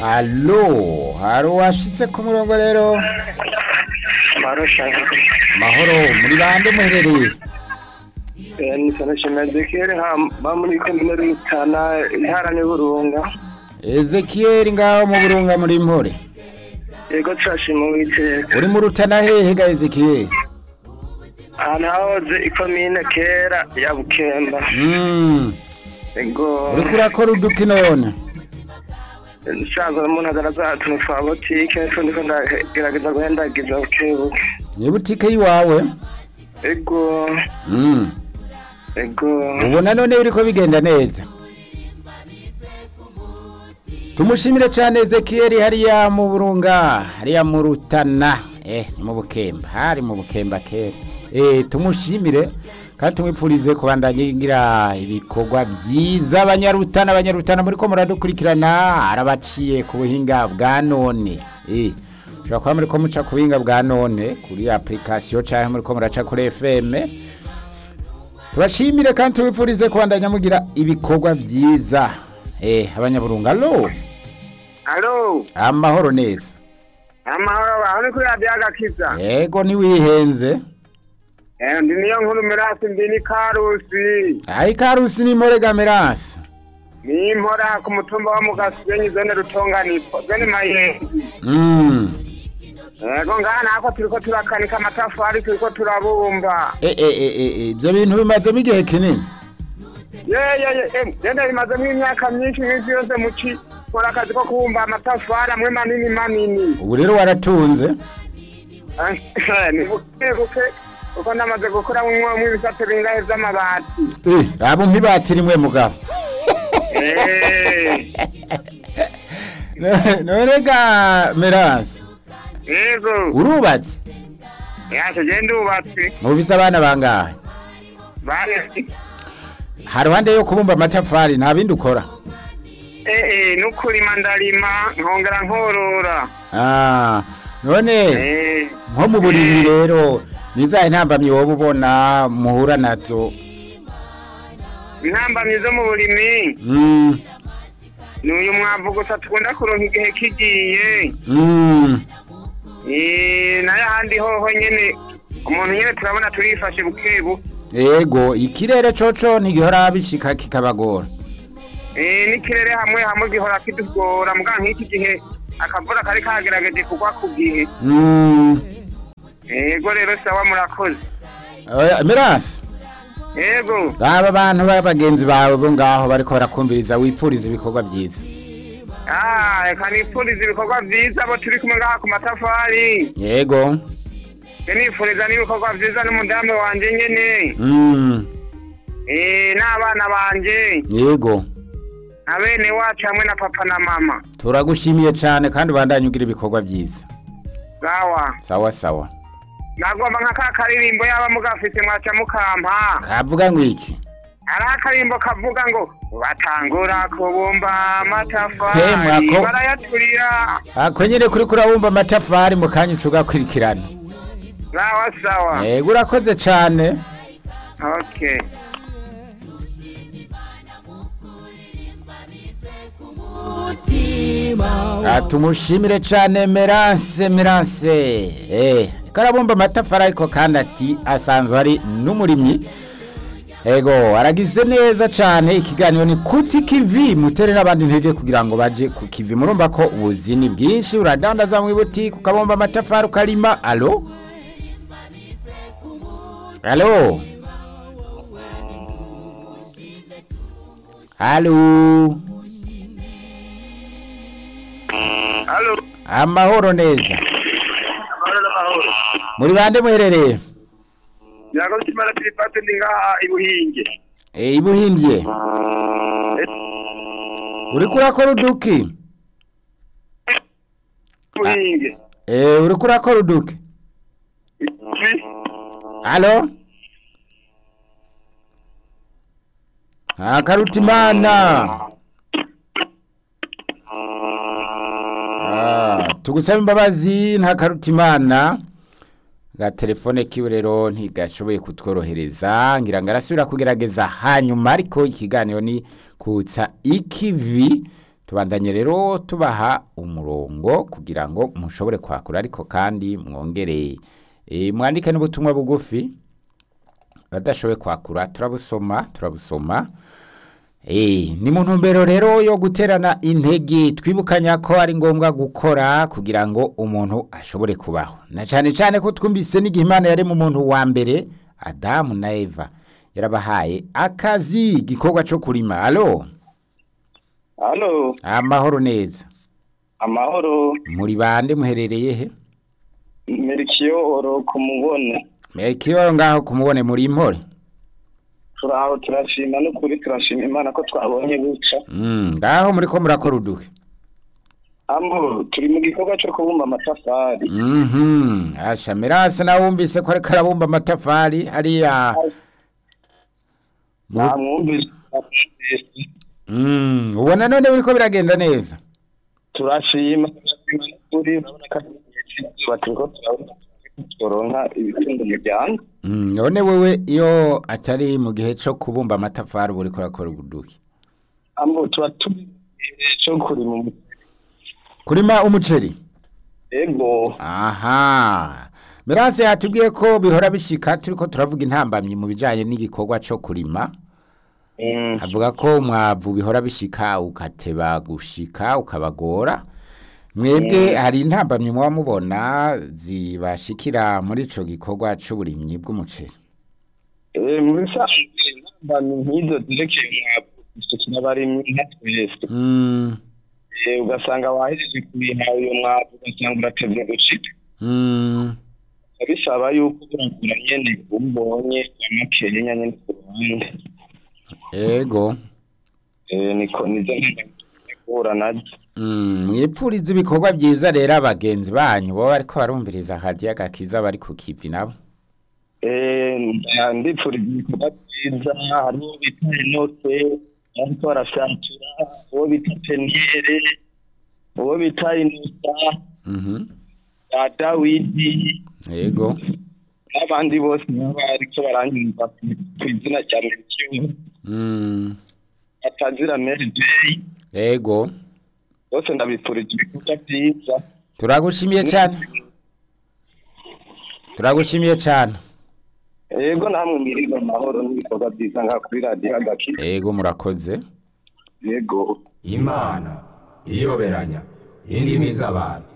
Allo, hari uwashitse ku murongo rero marusha mahoro muri bande muherereye ni international dekere ba muri komine rutana intara n'uburunga Ezekiel ngaho mu burunga muri mpore yego turashima uwiteka uri mu rutana hehe ga Ezekiel ahantu hahoze ikomine kera ya bukemba Mm, yego uriko urakora uduki none nsanzwe umuntu agaragaza utuntu twa botike nitwo ndiko ndagerageza guhendagiza bukebuke ni butike yiwawe yego Mm, yego ubona none biriko bigenda neza tumushimire cyane Ezekiel hariya mu burunga hariya mu rutana eh ni mu bukemba hari mu bukemba kera eh tumushimire kandi tumwipfurize kubandanya ngira ibikorwa byiza abanyarutana abanyarutana muri ko muradukurikirana arabaciye ku buhinga bwa none eh ushobora kuba muri ko muca ku buhinga bwa none kuri application cyangwa muri ko muraca kuri FM tubashimire kandi tubifurize kubandanya mugira ibikorwa byiza eh abanyaburunga lo alo amahoro neza amahoro aho ni kuri radiyo agakiza yego ntiwihenze ndi niyo nkuru mirasi ndi ni karusi ayi karusi ni morega merasi ni impora ku mutumba wa mugasigenyi zone rutonganiko zone mayenzi mm. yego ngaha nako turiko turakanika amatafari turiko turabumba e, e, e, e, e, ibyo bintu bimazemo igihe kinini yeyeye genda bimazemo imyaka myinshi nk'isi yose muci nkora akazi ko kubumba amatafari amwe manini manini ubu rero waratunze ni buke buke kuko ndamaze gukora mu ibisate bingahe vy'amabati eh abo mpibati rimwe mugabo Eh, No- none ga merasi yego urubatse yaje je ndubatse mufise abana bangahe bane haruhande yo kubumba amatafari nta bindi ukora eh nukurima ndarima nkongera nkorora ah none eh nko mu buriri rero nizahe ntambamyi wowe ubona muhura nazo intambamyi zo mu burimi mm. ni uyu mwavu gusa tukunda kuronka igihe kigiye Mm. Eh, nayo ahandi hoho nyene umuntu nyene turabona turifashe buke buke Ego ikirere coco ntigihora bishika kikabagora. Eh, n'ikirere hamwe hamwe gihora kidugora muga nk'iki gihe akavura kari kagerageje kugwa ku gihe Mm. yego rero sawa murakoze Oya, Mirasi, yego aba bantu b'abagenzi bawe bo ngaho bariko barakumviriza wipfuriza ibikorwa byiza. ah reka nifuriza ibikorwa vyiza abo turi kumwe ngaha ku matafari Yego. je nifuriza n'ibikorwa vyiza n'umudamu wanje nyene Mm. eh, n'abana banje Yego. na bene wacu hamwe na papa na mama Turagushimiye cyane kandi ubandanye ugira ibikorwa byiza. sawa Sawa sawa. nagomba nka ka karirimbo yaba mugafise mwaca mukampa Kavuga ngo iki? hari akarimbo kavuga ngo batangura kubumba He, amatafari mwako- barayaturira Ako nyene kuri kurabumba amatafari mu kanya ucugakurikirana. sawa sawa Yego urakoze cyane. okay Ah, tumushimire cyane Merance Merance eh karabumba amatafari ariko kandi ati asanzwe ari n'umurimyi ego aragize neza cyane ikiganiro ni kutsi kivi mutere n'abandi ntege kugira ngo baje ku kivi murumva ko ubuzi ni bwinshi uradandaza mu ibutike ukabumba amatafari ukarima alo alo alo halo amahoro neza amahoro n'amahoro muri bande muherereye yago kimara piripate ndi ngaha ibuhinge Eh, ibuhimbye uriko urakora uduki ibuhinge Eh, uriko urakora uduki alo akarutimana Ah, tugusaba imbabazi nta karutimana agatelefone kiwe rero ntigashoboye kutworohereza ngira ngo arasubira kugerageza hanyuma ariko ikiganiro ni kutsa ikivi tubandanye rero tubaha umurongo kugira ngo mushobore kwakura ariko kandi mwongere e, mwandike n'ubutumwa bugufi badashoboye kwakura turabusoma turabusoma Eh, ni mu ntumbero rero yo guterana intege twibukanya ko ari ngombwa gukora kugira ngo umuntu ashobore kubaho na cyane cyane ko twumvise n'igihe imana yari mu muntu wa mbere adamu na eva yarabahaye akazi igikorwa cyo kurima alo halo amahoro neza amahoro muri bande muherereye he merikiyoro ku mubone mekiyo ngaho kumubone muri impore turaho turashima n'ukuri turashima imana ko twabonye guca Mm, ngaho muri ko murakora uduhe ambo turi mu gikorwa cyo kubumba amatafari Mhm. Asha Mirase nawe wumvise ko ariko arabumba amatafari hariya. Mu- namwumvise Mm, ubona none biriko biragenda neza. turashima turashima n'ukuri urabona ko ari igihe cy'izuba turiko turabona turonka ibitunga umuryango Mm, none wewe iyo atari mu gihe cyo kubumba amatafari uba uriko urakora uduhe. ambo tuba turi mu gihe cyo kurima umuceri Kurima umuceri. ego Aha. Mirase yatubwiye ko bihora bishika turiko turavuga intambamyi mu bijanye n'igikorwa cyo kurima. Mm. avuga ko umwavu bihora bishika ukateba gushika ukabagora mwebwe hari intambamyi muba mubona zibashikira muri ico gikorwa c'uburimyi bw'umuceri Eh, muri rusange intambamyi nk'izo zerekeye umwavu gushikira abarimyi nka twese Mm, Eh, ugasanga wahejeje kubiha uyo mwavu ugasanga uratevye gushika mm, bisaba yuko uragura nyene ubonye amakenya nyene ku ruhande ego Eh, niko nizo ntambamyi guhura nazo Mm, mwipfuriza ibikorwa vyiza rero abagenzi banyu boba bariko barumviriza hadiya gakiza bari ku kivi nabo Eh, nda- ndipfuriza ibikorwa vyiza hariho bita enoke ariko barafyatura uwo bita peniyere uwo bita inusa Mhm, ba dawidi ego n'abandi bose baba bariko baranyumva ku- ku izina rya merikiyo Mm, atazira meri deyi ego bose ndabipfurije ibikorwa vyiza turagushimiye cyane turagushimiye cyane ego namwe mwiriwe amahoro n'ibikorwa vyiza ngaha kuri radiyo agaki ego murakoze yego imana iyoberanya indimi z'abantu